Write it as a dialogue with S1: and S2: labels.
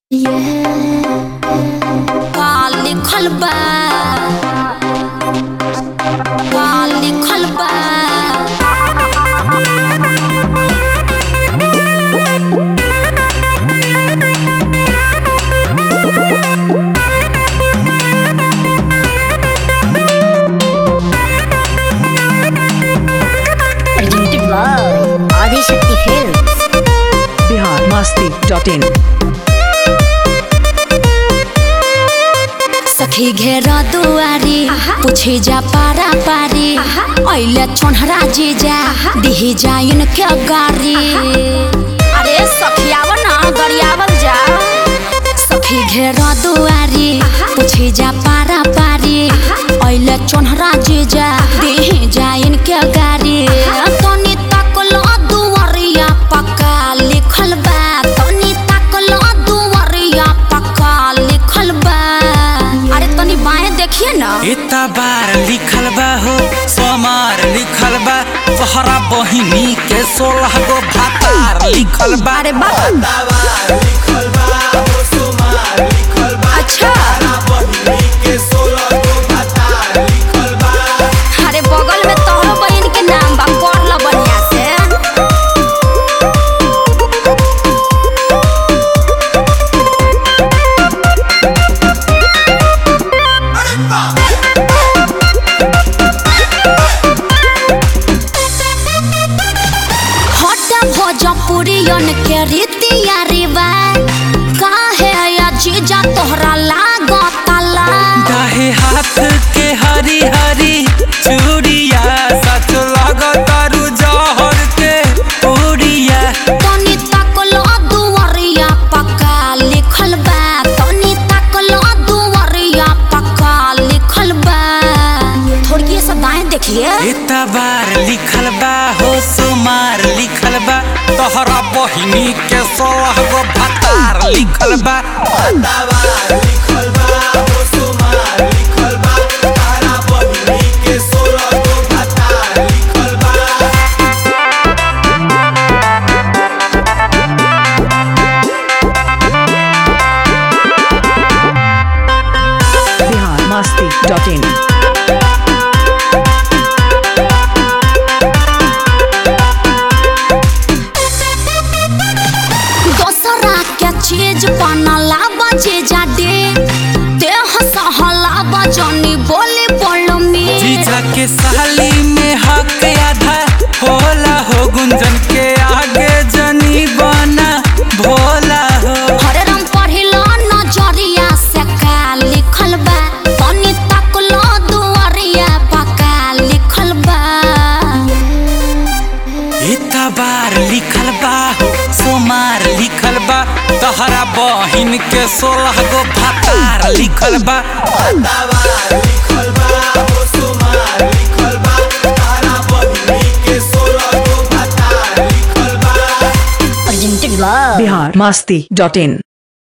S1: का लिखल बा का लिखल बा
S2: presented by Adishakti Films.
S3: Bihar मस्ती डॉट इन
S1: सखी घेर दुआरी पूछे जा पारा पारी ऐले छोनहरा जे जा दिही जाइन के गारी अरे सखियाव ना गरियावल जा सखी घेर दुआरी पूछे जा पारा पारी ऐले छोनहरा जे जा दिही जाइन के गारी तनी तकलो दुआरिया पक्का लिखल बा तनी तकलो दुआरिया पक्का लिखल बा अरे तनी बाएं देखिए ना
S4: इतना बार लिखल बा हो सोमार लिखल बा तोहरा बहिनी के सोलह गो भातार लिखल बा
S1: अरे बाबा अच्छा अरे बगल में तोहरो बहन के नाम बा पढ़ ल बढ़िया से हट भोजपुरियन के रीतिया रिवाज काहे अजीजा तोहरा लागतला
S4: दाहे हाथ के हरी हरी चूड़िया सच लगतारू जहर के पूड़िया
S1: तनी तकलो दुवरिया पक्का लिखल बा तनी तकलो दुवरिया पक्का लिखल बा थोड़ी सा दाएं देखिए
S4: इतना बार लिखल बा हो सुमार लिखल बा तोहरा बहिनी के सोलह गो भातार लिखल बा
S3: बिहार मस्ती डॉट इन
S1: दोसरा के चीज बनला बजे जाडे देह सहला बजनी बोली बोल में
S4: जीजा के साली में हक आधा होला हो गुंजन के आगे जनी बना भोला हो
S1: हरे राम पढ़िलो नजरिया से का लिखल बा तनी तकलो दुआरिया पका लिखल बा
S4: इतना बार लिखल बा हो सोमार लिखल बा तहरा बहिन के सोलह गो भातार लिखल बा
S2: Presented by
S3: बिहार मस्ती डॉट इन